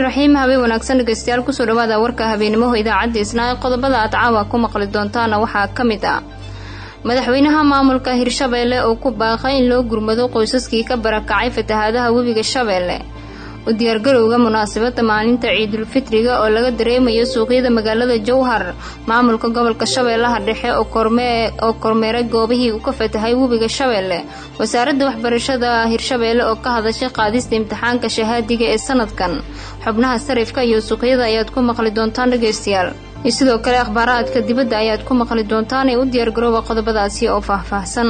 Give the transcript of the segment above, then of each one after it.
raxiim habeen wanaagsan dhegeystayaal kusoo dhawaada warka habeenimoho idaacadda isnaa ee qodobada aad caawa ku maqli doontaana waxaa ka mid ah madaxweynaha maamulka hirshabeelle oo ku baaqay in loo gurmado qoysaskii ka barakacay fatahaadaha webiga shabeelle u diyaargarowga munaasabadda maalinta ciidulfitriga oo laga dareemayo suuqyada magaalada jowhar maamulka gobolka shabeellaha dhexe oo kormeeray goobihii uu ka fatahay webiga shabeelle wasaaradda waxbarashada hirshabeelle oo ka hadashay qaadista imtixaanka shahaadiga ee sanadkan xubnaha sarifka iyo suuqyada ayaad ku maqli doontaan dhegeystayaal iyo sidoo kale akhbaaraadka dibadda ayaad ku maqli doontaan ee u diyaargarooba qodobadaasi oo faahfaahsan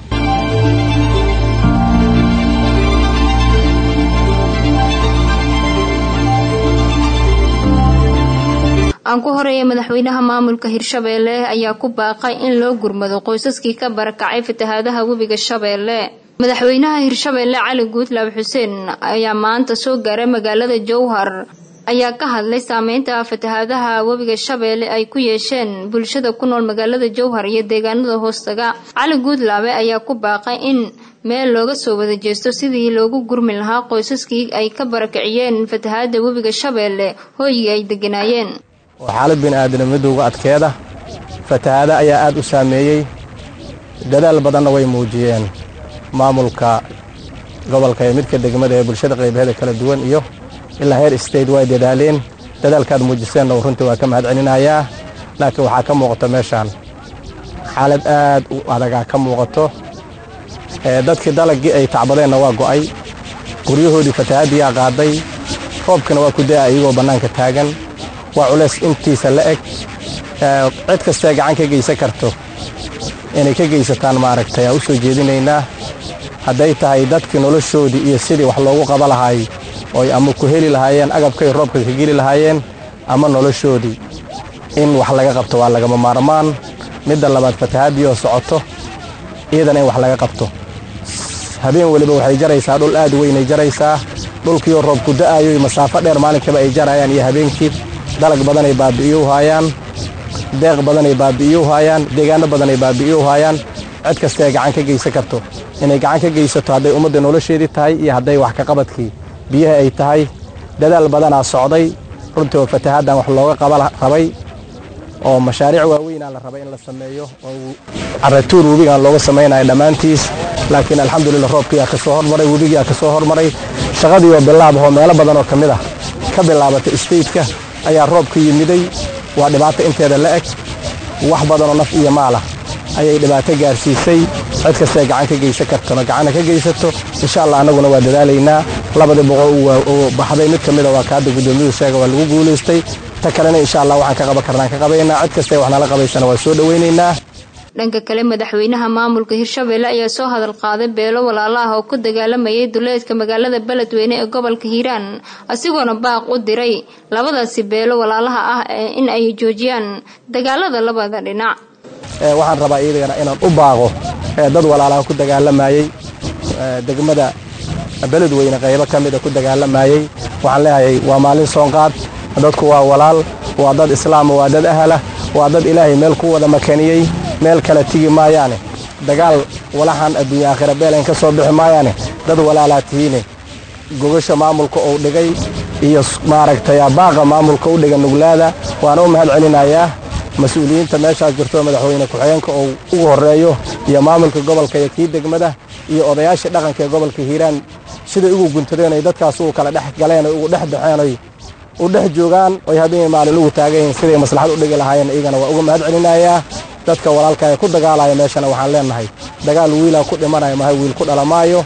aan ku horeeya madaxweynaha maamulka hirshabeelle ayaa ku baaqay in loo gurmado qoysaskii ka barakacay fatahaadaha webiga shabeelle madaxweynaha hirshabeelle cali guudlaab xuseen ayaa maanta soo gaaray magaalada jowhar ayaa ka hadlay saameynta fatahaadaha webiga shabeelle ay ku yeesheen bulshada ku nool magaalada jowhar iyo deegaanada hoostaga cali guudlaabe ayaa ku baaqay in meel looga soo wada jeesto sidii loogu gurmi lahaa qoysaskii ay ka barakiciyeen fatahaada webiga shabeelle hooyigii ay deganaayeen oo xaalad bini'aadamnimadu uga adkeeda fatahaada ayaa aad u saameeyey dadaal badanna way muujiyeen maamulka gobolka ee midka degmada ee bulshada qaybaheeda kala duwan iyo ilaa heer state way dadaaleen dadaalkaad muujiseenna uu runtii waa ka mahad celinayaa laakiin waxaa ka muuqato meeshaan xaalad aad u adagaa ka muuqato dadkii dalaggii ay tacbadeenna waa go'ay guryahoodii fatahaaddiyaa qaaday roobkana waa ku da'a iyagoo bannaanka taagan waa culays intiisa la eg cid kastee gacan ka geysan karto inay ka geysataan maaragtay aa u soo jeedinaynaa hadday tahay dadkii noloshoodii iyo sidii wax loogu qaba lahaay ooy ama ku heli lahaayeen agabkay roobka ka geli lahaayeen ama noloshoodii in wax laga qabto waa lagama maarmaan midda labaad fatahaadii oo socoto iyadana in wax laga qabto habeen weliba waxay jaraysaa dhul aad weynay jaraysaa dhulkiioo roobku da'aayo iyo masaafo dheer maalinkiiba ay jarayaan iyo habeenkii dalag badanay baabi'iyo u haayaan deeq badanay baabi'iyo u haayaan deegaanno badanay baabi'iyo u haayaan cid kastaee gacan ka geysan karto inay gacan ka geysato hadday ummadda nolosheedii tahay iyo hadday wax kaqabadkii biyaha ay tahay dadaal badanaa socday runtii oo fatahaaddan wax looga qaba rabay oo mashaariic waaweynaa la rabay in la sameeyo oo caratuur webigaan looga samaynayo dhammaantiis laakiin alxamdulillah roobkiyaa ka soo hormaray webigiyaa ka soo hormaray shaqadii oo bilaabahoo meelo badan oo ka mid ah ka bilaabatay istaytka ayaa roobka yimiday waa dhibaato inteeda la eg wax badanoo naf iyo maalah ayay dhibaato gaarsiisay cid kastee gacan ka geysan kartona gacanna ka geysato insha allah annaguna waa dadaalaynaa labadii boqol oo baxday mid ka mida waa kaadda guddoomiyuhu sheega waa lagu guulaystay ta kalena insha allah waxaan ka qaban karnaan ka qabaynaa cid kastee wax nala qabaysana waa soo dhowaynaynaa dhanka kale madaxweynaha maamulka hirshabeelle ayaa soo hadal qaaday beelo walaalo ah oo ku dagaalamayay duleedka magaalada beledweyne ee gobolka hiiraan asigoona baaq u diray labadaasi beelo walaalaha ah in ay joojiyaan dagaalada labada dhinac waxaan rabaa iyadana inaan u baaqo dad walaalaha ku dagaalamayey degmada beledweyne qaybo ka mida ku dagaalamayey waxaan leeyahay waa maalin soonqaad dadku waa walaal waa dad islaama waa dad ahalah waa dad ilaahay meel ku wada makaniyey meel kale tigi maayaane dagaal walaxan adduunya aakhira beelayn ka soo bixi maayaane dad walaalaa tihiine gogasha maamulka uu dhigay iyo maaragtay baaqa maamulka u dhiga nuglaada waana u mahad celinayaa mas-uuliyiinta meeshaas jirto madaxweyne ku-xigeenka uu ugu horreeyo iyo maamulka gobolka iyo kii degmada iyo odayaashii dhaqanka ee gobolka hiiraan siday ugu guntadeen oy dadkaas ugu kala dhex galeen oy ugu dhex baxeen oy u dhex joogaan oy habeen maalin ugu taagan yihiin siday maslaxad u dhigi lahaayeen iyagana waa uga mahad celinayaa dadka walaalka ee ku dagaalaya meeshana waxaan leenahay dagaal wiilaa ku dhimanaya mahay wiil ku dhalamaayo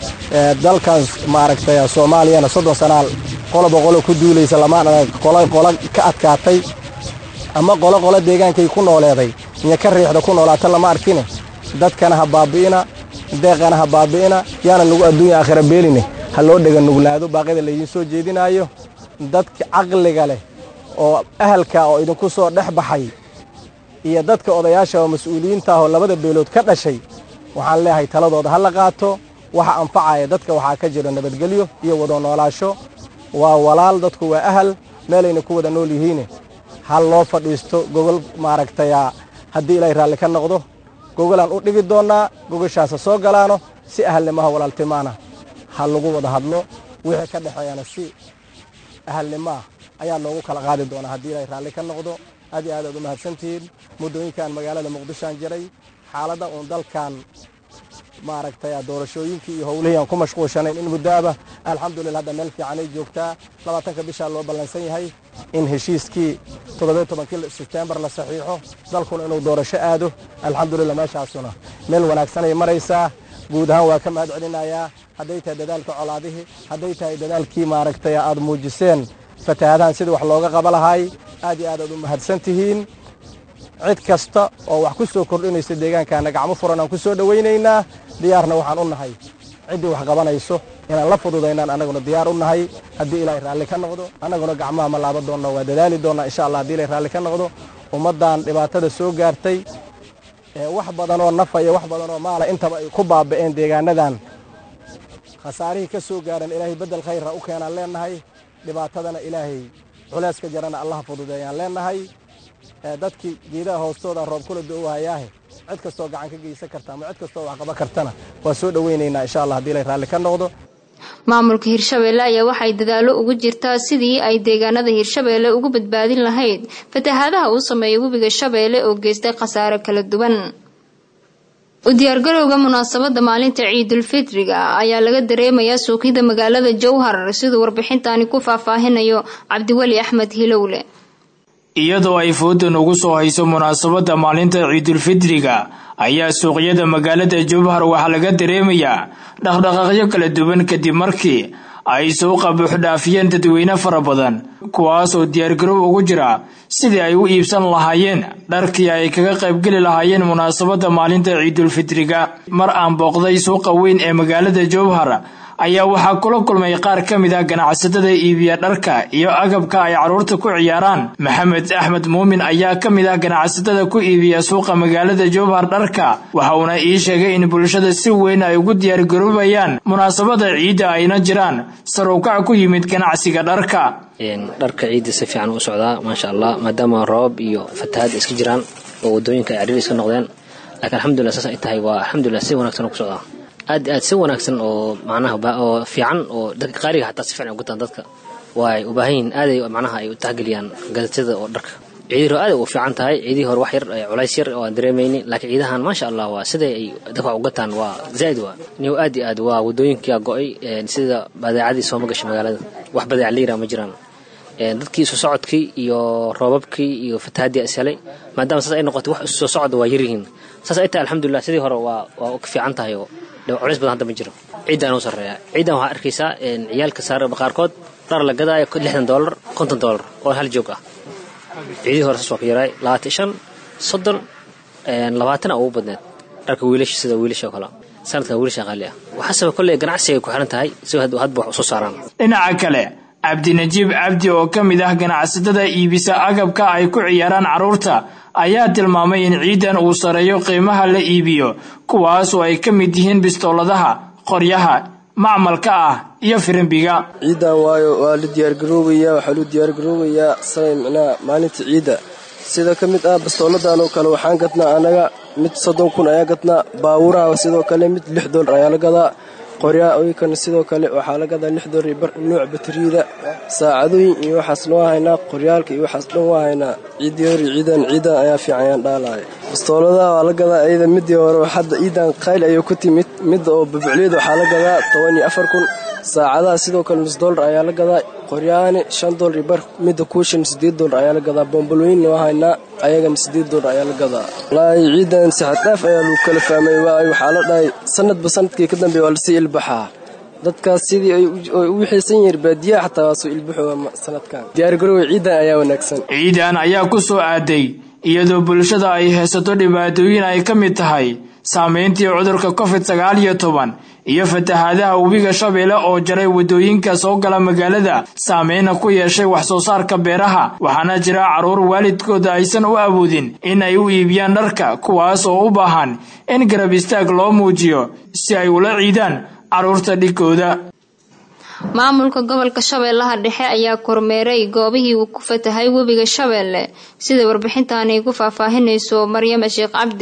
dalkaas maaragtay soomaaliyana soddon sanaal qoloba qolo ku duulaysa lamaan qolo qolo ka adkaatay ama qolo qolo deegaankay ku nooleeday iyo ka riixda ku noolaata lama arkine dadkana ha baabi'ina deeqana ha baabi'ina yaana lagu adduunya aakhira beeline ha loo dhega nuglaado baaqyada laydiin soo jeedinaayo dadka caqliga leh oo ahalka oo idinku soo dhex baxay iyo dadka odayaasha oo mas-uuliyiinta ah oo labada beelood ka dhashay waxaan leeyahay taladooda ha la qaato waxa anfacaya dadka waxaa ka jiro nabadgelyo iyo wada noolaasho waa walaal dadku waa ahal meelayna ku wada nool yihiine hal loo fadhiisto gogol maaragtaya haddii ilaahay raalli ka noqdo gogolaan u dhigi doonnaa gogoshaasa soo galaano si ahalnimaha walaaltimaana ha lagu wada hadlo wixii ka dhexeeyana si ahalnimaa ayaa noogu kala qaadi doonaa haddii ilaahay raalli ka noqdo aad iyo aad aad u mahadsantihiin muddooyinkan magaalada muqdishoan jiray xaaladda uun dalkan maaragtay doorashooyinkii iyo howlihii aan ku mashquulshanayn in muddoaba alxamdulillah hadda meel fiicanay joogtaa labaatanka bishaa loo ballansan yahay in heshiiskii toddobiyo tobankii sebtembar la saxiixo dalkuna inuu doorasho aado alxamdulillah meeshaasuna meel wanaagsanay maraysaa guud ahaan waa ka mahad celinayaa hadday tahay dadaalka colaadihii hadday tahay dadaalkii maaragtay aad muujiseen fatahaadahan sidii wax looga qaba lahaay aad iyo aad aad u mahadsan tihiin cid kasta oo wax ku soo kordhinaysa deegaankaana gacmo furan aan ku soo dhowaynaynaa diyaarna waxaan u nahay ciddii wax qabanayso inaan la fududaynaan annaguna diyaar u nahay haddii ilaahay raalli ka noqdo annaguna gacmaha ma laaban doonno waa dadaali doonnaa insha allah haddi ilahay raalli ka noqdo ummaddan dhibaatada soo gaartay wax badan oo nafaya wax badan oo maala intaba ay ku baaba'een deegaanadan khasaarihii ka soo gaaran ilaahay beddel khayrra u keenaan leennahay dhibaatadana ilaahay culayska jarana allaha fududeeyaan leennahay dadkii geedaha hoostooda roob kula do-wahayaahe cid kastoo gacan ka geysan karta ama cid kastoo wax qaban kartana waa soo dhowaynaynaa insha allah hadii ilay raalli ka noqdo maamulka hirshabeelle ayaa waxay dadaallo ugu jirtaa sidii ay deegaanada hirshabeelle ugu badbaadin lahayd fatahaadaha uu sameeya webiga shabeelle oo geystay khasaare kala duwan u diyaargarowga munaasabada maalinta ciidulfitriga ayaa laga dareemayaa suuqyada magaalada jowhar siduu warbixintani ku faahfaahinayo cabdiweli axmed hilowle iyadoo ay foodan ugu soo hayso munaasabadda maalinta ciidulfitriga ayaa suuqyada magaalada jowhar waxaa laga dareemayaa dhaqdhaqaaqyo kala duwan kadib markii ay suuqa buuxdhaafiyeen dadweyne fara badan kuwaas oo diyaargarow ugu jira sidii ay u iibsan lahaayeen dharkii ay kaga qaybgeli lahaayeen munaasabadda maalinta ciidulfitriga mar aan booqday suuqa weyn ee magaalada jowhar ayaa waxaa kula kulmay qaar ka mid ah ganacsatada iibiya dharka iyo agabka ay carruurta ku ciyaaraan maxamed axmed muumin ayaa ka mid ah ganacsatada ku iibiya suuqa magaalada jowhar dharka waxa uuna ii sheegay in bulshada si weyn ay ugu diyaargaroobayaan munaasabada ciidda ayna jiraan sarowkac ku yimid ganacsiga dharka dharka ciidda si fiican u socdaa maasha allah maadaama roobab iyo fatahaad iska jiraan oo wadooyinka ay cariir iska noqdeen laakiin alxamdulilah saas ay tahay waa alxamdulilah si wanaagsan ku socdaa aad aad si wanaagsan oo macnaha oo fiican oo dadka qaaliga xataa si fiican u gutaan dadka waa ay u baahan yihiin aaday macnaha ay u tahgeliyaan gadatada oo dharka ciidii hore aad u fiican tahay ciidii hore wax yar culays yar oo aan dareemayni laakiin ciidahan maasha allah waa siday ay dadka u gataan waa zaa'id waa niyo aad iyo aad waa wadooyinkia go'ay sida badeecadii sooma gashay magaalada wax badeec liira ma jiraan dadkii isu socodkii iyo roobabkii iyo fatahaadii ishelay maadaama saas ay noqotay wax isu soo socda waa yaryihiin saas ay tahay alxamdulilah sidii hore waa waa ka fiican tahay oo culays badan hadda ma jiro ciidan u sarreeya ciidan waxaa arkaysaa ciyaalka saar qaarkood dhar la gadaayo lixdan doolar konton doolar oo hal joog ah ciidii hore saas waa ka yaraay labaatan shan soddon labaatan ugu badneed dharka wiilasha sida wiilasha oo kale sanadkan wiilasha qaali ah waxaaseba kolley ganacsiga ay ku xiran tahay si hadba wax usoo saaraan dhinaca kale cabdinajiib cabdi oo ka mid ah ganacsatada iibisa agabka ay ku ciyaaraan carruurta ayaa tilmaamay in ciidan uu sareeyo qiimaha la iibiyo kuwaas oo ay ka mid yihiin bistooladaha qoryaha macmalka ah iyo firimbiga ciidan waayo waa la diyaargaroobayaa waxaa loo diyaargaroobayaa sanay micnaha maalinta ciidda sida ka mid ah bastooladan oo kale waxaan gadnaa anaga mid soddon kun ayaa gadnaa baawuraha sidoo kale mid lix doolar ayaa la gadaa qoryaha oykana sidoo kale waxaa la gadaa lix doolar bar nuuc batariyada saacadooyin iyo waxaas noo haynaa qoryaalka iyo waxaas dhan waa haynaa ciiddii hore ciidan ciidan ayaa fiican ayaan dhaalaya bastooladaha waa la gadaa iyada midii hore hadda ciidan qayl ayay ku timid midda oo babcliyada waxaa la gadaa toban iyo afar kun saacadaha sidoo kale nus doolar ayaa la gadaa qoryahani shan doolar iyo bar midda kuushan sideed doolar ayaa la gadaa bombalooyinna waa haynaa ayagana sideed doolar ayaa la gadaa wallaahi ciidan saxadhaaf ayaa lagu kala fahmay waayo waxaa la dhahay sanadba sanadkii ka dambeeya waa lasii ilbaxaa dadkaas sidii ay u wixaysan yihiin baadiyaha xataa waa soo ilbaxooga sanadkan diyaargarowga ciidan ayaa wanaagsan ciidan ayaa ku soo aaday iyadoo bulshada ay haysato dhibaatooyin ay ka mid tahay saameyntii cudurka covid sagaal iyo toban iyo fatahaadaha webiga shabeelle oo jaray waddooyinka soo gala magaalada saameyna ku yeeshay wax soo saarka beeraha waxaana jira carruur waalidkooda aysan u awoodin in ay u iibiyaan dharka kuwaas oo u baahan in garab istaag loo muujiyo si ay ula ciidaan carruurta dhigooda maamulka gobolka shabeellaha dhexe ayaa kormeeray goobihii uu ku fatahay webiga shabeelle sida warbixintaani ku faahfaahinayso maryama sheekh cabdi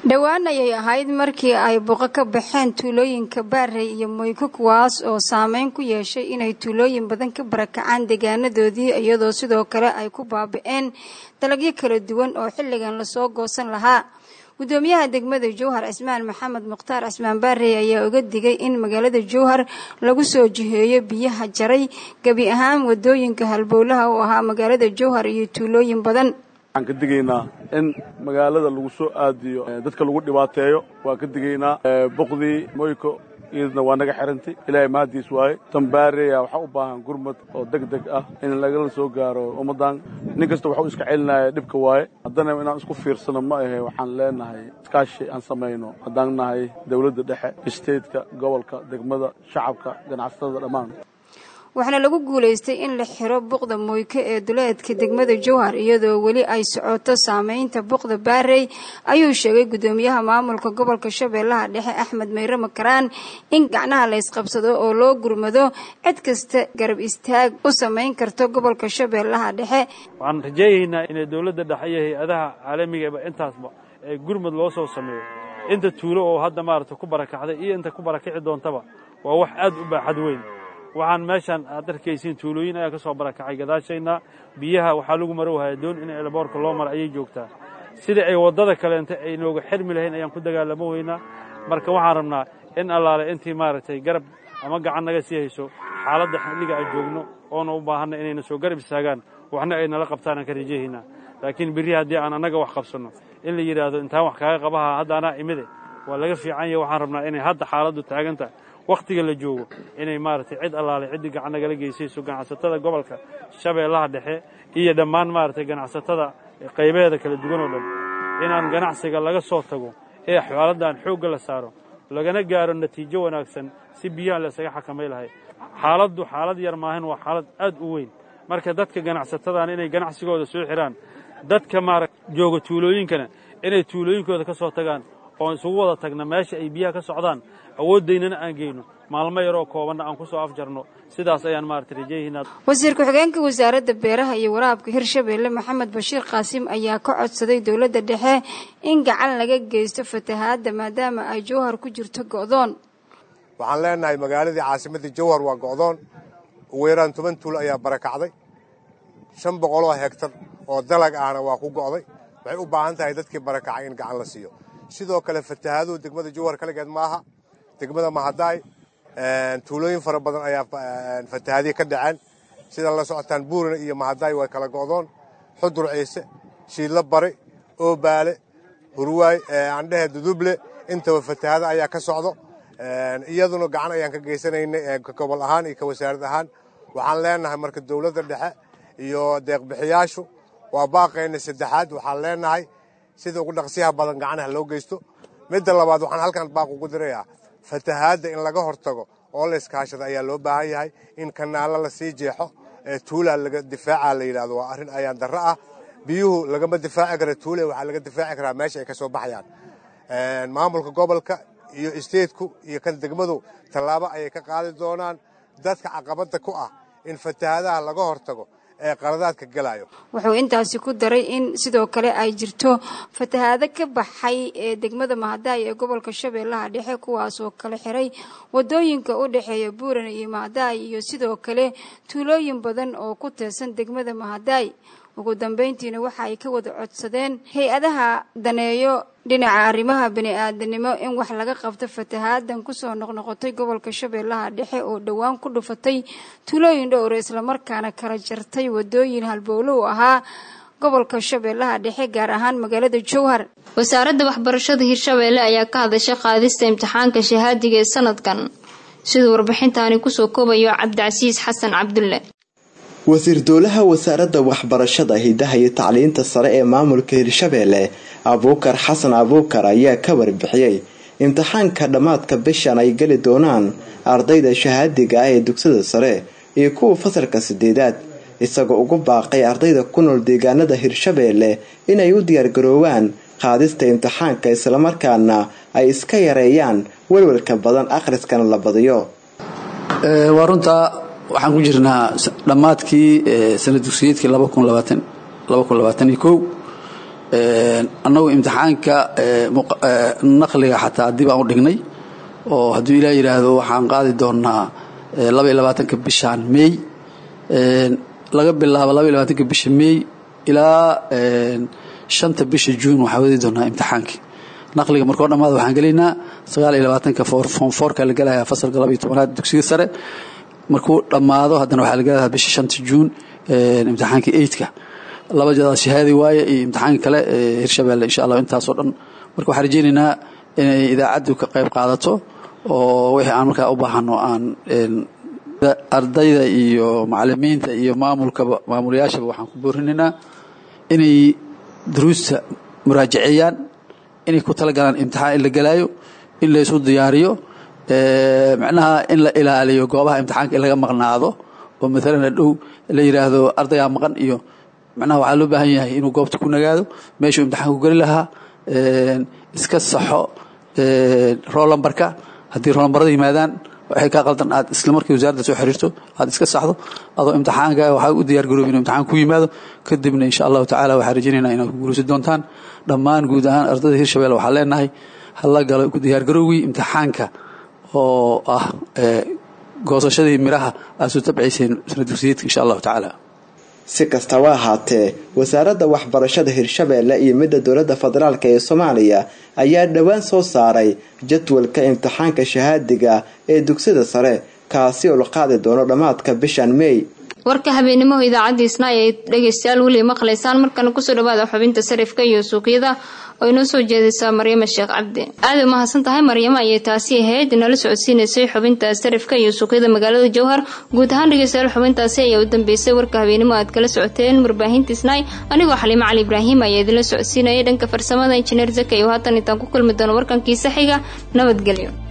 dhowaan ayay ahayd markii ay buqo ka baxeen tuulooyinka baarey iyo moyko kuwaas oo saameyn ku yeeshay inay tuulooyin badan ka barakacaan deegaanadoodii iyadoo sidoo kale ay ku baabi-een dalagyo kala duwan oo xilligan lasoo goosan lahaa gudoomiyaha degmada jowhar cismaan maxamed mukhtaar cismaan baarey ayaa uga digay in magaalada jowhar lagu soo jiheeyo biyaha jaray gebi ahaan wadooyinka halbowlaha u ahaa magaalada jowhar iyo tuulooyin badan waxaan ka digaynaa in magaalada lagu soo aadiyo dadka lagu dhibaateeyo waan ka digaynaa boqdii moyko iyadna waa naga xirantay ilaahay mahadiis waaye tambaareya waxaa u baahan gurmad oo deg deg ah in lagala soo gaaro ummaddan nin kasta waxuu iska celinaya dhibka waaye haddana inaan isku fiirsano ma ahe waxaan leenahay iskaashi aan samayno haddaan nahay dowladda dhexe isteedka gobolka degmada shacabka ganacsatada dhammaan waxaana lagu guulaystay in la xiro buqda moyko ee duleedka degmada jowhar iyadoo weli ay socoto saameynta buqda baarey ayuu sheegay gudoomiyaha maamulka gobolka shabeellaha dhexe axmed meyre makaraan in gacnaha la ysqabsado oo loo gurmado cid kasta garab istaag u samayn karto gobolka shabeellaha dhexe waxaan rajaynaynaa inay dowladda dhexe iyo hay-adaha caalamigaeba intaasba ee gurmud loo soo sameeyo inta tuulo oo hadda maaragta ku barakacday iyo inta ku barakici doontaba waa wax aad u baaxad weyn waxaan meeshaan aad arkaysiin tuulooyin ayaa ka soo barakacay gadaashayna biyaha waxaa lagu maro wahaya doon in elboorka loo mara ayay joogtaa sida ay waddada kaleenta ay nooga xirmi lahayn ayaan ku dagaalamo weynaa marka waxaan rabnaa in allaale intii maaragtay garab ama gacan naga sii hayso xaaladda xilliga aan joogno oona u baahanna inayna soo garab istaagaan waxna ay nala qabtaan aan ka rajahaynaa laakiin berri haddii aan annaga wax qabsanno in la yidhaahdo intaan wax kaaga qabaha hadda anaa imide waa laga fiican yahe waxaan rabnaa inay hadda xaaladdu taagantahay wakhtiga la joogo inay maaragtay cid allaale ciddii gacan nagala geysayso ganacsatada gobolka shabeellaha dhexe iyo dhammaan maaragtay ganacsatada qaybaheeda kala duwan oo dhan inaan ganacsiga laga soo tago ee xaaladdan xoogga la saaro lagana gaaro natiijo wanaagsan si biyaha laysaga xakamay lahay xaaladdu xaalad yar maahan waa xaalad aad u weyn marka dadka ganacsatadaan inay ganacsigooda soo xiraan dadka maara jooga tuulooyinkana inay tuulooyinkooda ka soo tagaan oon isugu wada tagna meesha ay biyaha ka socdaan awooddaynana aan geyno maalmo yaroo koobanna aan ku soo afjarno sidaas ayaan maarata rajayahinaa wasiir ku-xigeenka wasaaradda beeraha iyo waraabka hirshabeelle maxamed bashiir qaasim ayaa ka codsaday dowladda dhexe in gacan laga geysto fatahaadda maadaama ay jowhar ku jirto go'doon waxaan leenahay magaaladii caasimadda jowhar waa go'doon ugu yaraan toban tuul ayaa barakacday shan boqoloo hegtar oo dalag ahna waa ku go'day waxay u baahan tahay dadkii barakacay in gacan la siiyo sidoo kale fatahaaduhu degmada jowhar kaligeed maaha degmada mahadaay tuulooyin fara badan ayaa fatahaadiya ka dhaceen sida la socotaan buurina iyo mahadaay waa kala go'doon xudur ciise shiidlo bari oobaale hurwaay andhehe duduble intaba fatahaado ayaa ka socdo iyaduna gacan ayaan ka geysanaynay ka gobol ahaan iyo ka wasaarad ahaan waxaan leenahay marka dowladda dhexe iyo deeqbixiyaashu waa baaqayna saddexaad waxaan leenahay sida ugu dhaqsiyaha badan gacanaha loo geysto midda labaad waxaan halkan baaq ugu dirayaa fatahaadda in laga hortago oo la iskaashada ayaa loo baahan yahay in kanaalo lasii jeexo ee tuulaa laga difaaca la yidhahdo waa arrin ayaan darro ah biyuhu lagama difaaci kara tuule waxaa laga difaaci karaa meesha ay ka soo baxayaan maamulka gobolka iyo isteedku iyo kan degmadu tallaabo ayay ka qaadi doonaan dadka caqabadda ku ah in fatahaadaha laga hortago ee qaradaadka gelayo wuxuu intaasi ku daray in sidoo kale ay jirto fatahaado ka baxay ee degmada mahadaay ee gobolka shabeellaha dhexe kuwaasoo kala xiray wadooyinka u dhexeeya buuran iyo mahadaay iyo sidoo kale tuulooyin badan oo ku teersan degmada mahadaay ugu dambeyntiina waxa ay ka wada codsadeen hay-adaha daneeyo dhinaca arrimaha bani-aadanimo in wax laga qabto fatahaadan kusoo noqnoqotay gobolka shabeellaha dhexe oo dhowaan ku dhufatay tuulooyin dhowra islamarkaana kala jartay wadooyin halbowlow ahaa gobolka shabeellaha dhexe gaar ahaan magaalada jowhar wasaaradda waxbarashada hirshabeelle ayaa ka hadashay qaadista imtixaanka shahaadiga ee sanadkan siduu warbixintaani kusoo koobayo cabdicasiis xasan cabdulle wasiir dowlaha wasaaradda waxbarashada hidaha iyo tacliinta sare ee maamulka hirshabeelle abuukar xasan abuukar ayaa ka warbixiyey imtixaanka dhammaadka bishan ay geli doonaan ardayda shahaadiga ah ee dugsada sare iyo kuwa fasalka sideedaad isagoo ugu baaqay ardayda ku nool deegaanada hirshabeelle inay u diyaargaroowaan qaadista imtixaanka islamarkaana ay iska yareeyaan welwelka badan akhriskana la badiyo waa runtaa waxaan ku jirnaa dhammaadkii sana dugsiyeedkii annagu imtixaanka naqliga xataa dib aan u dhignay oo hadduu ilaah yidhaahdo waxaan qaadi doonaa laba iyo labaatanka bishaan meey laga bilaabo laba iyo labaatanka bisha meey ilaa shanta bisha juun waxaa wadi doonaa imtixaankii naqliga markoo dhammaada waxaan gelaynaa sagaal iyo labaatanka foom foorka la gelayaa fasalka laba iyo tobanaad dugsiga sare markuu dhammaado haddana waxaa la gelayaa bisha shanta juun imtixaankii eidka laba jadaad shahaadi waaye iyo imtixaanka kale hirshabeelle insha allah intaasoo dhan marka waxaan rajaynaynaa inay idaacaddu ka qayb qaadato oo wixii aan markaa u baahano aan ardayda iyo macalimiinta iyo maamulkaba maamulayaashaba waxaan ku boorinaynaa inay duruusta muraajaceeyaan inay ku talagalaan imtixaan in la gelaayo in la isu diyaariyo macnaha in la ilaaliyo goobaha imtixaanka in laga maqnaado oo maalan hadhow la yidhaahdo ardayaa maqan iyo macnaha waxaa loo baahan yahay inuu goobta ku nagaado meeshuu imtixaanka ku geli lahaa iska saxo roolambarka haddii roolambarada yimaadaan waxay kaa qaldan aad isla markii wasaaradda soo xiriirto aad iska saxdo adoo imtixaanka waxaa u diyaar garoobi inuu imtixaan ku yimaado kadibna insha allahu tacaala waxaan rajaynaynaa inaad ku guulaysan doontaan dhammaan guud ahaan ardayda hirshabelle waxaan leenahay hala galo ku diyaar garowgii imtixaanka oo ah goosashadii miraha aad soo tabcayseen sana dugsiyeedka insha allahu tacaala si kastaba ahaatee wasaaradda waxbarashada hirshabeelle iyo midda dowladda federaalk ee soomaaliya ayaa dhowaan soo saaray jadwalka imtixaanka shahaadiga ee dugsida sare kaasi oo la qaadi doono dhammaadka bishan mey warka habeenimo idaacadda isnaa ay dhegeystayaal weli maqlaysaan markana kusoo dhawaada xubinta sarifka iyo suuqyada oo inoo soo jeedaysaa maryamo sheekh cabdi aada u mahadsan tahay maryamo ayay taasi ahayd nala socodsiinaysay xubinta sarifka iyo suuqyada magaalada jowhar guud ahaan dhegeystayaal xubintaasi ayaa u dambeysay warka habeenimo aad kala socoteen warbaahinta isnaay anigoo xaliimo cali ibraahim ayaa idinla socodsiinayay dhanka farsamada injineer zaka iyo haatan intaan ku kulmi doono warkankiisa xiga nabadgelyo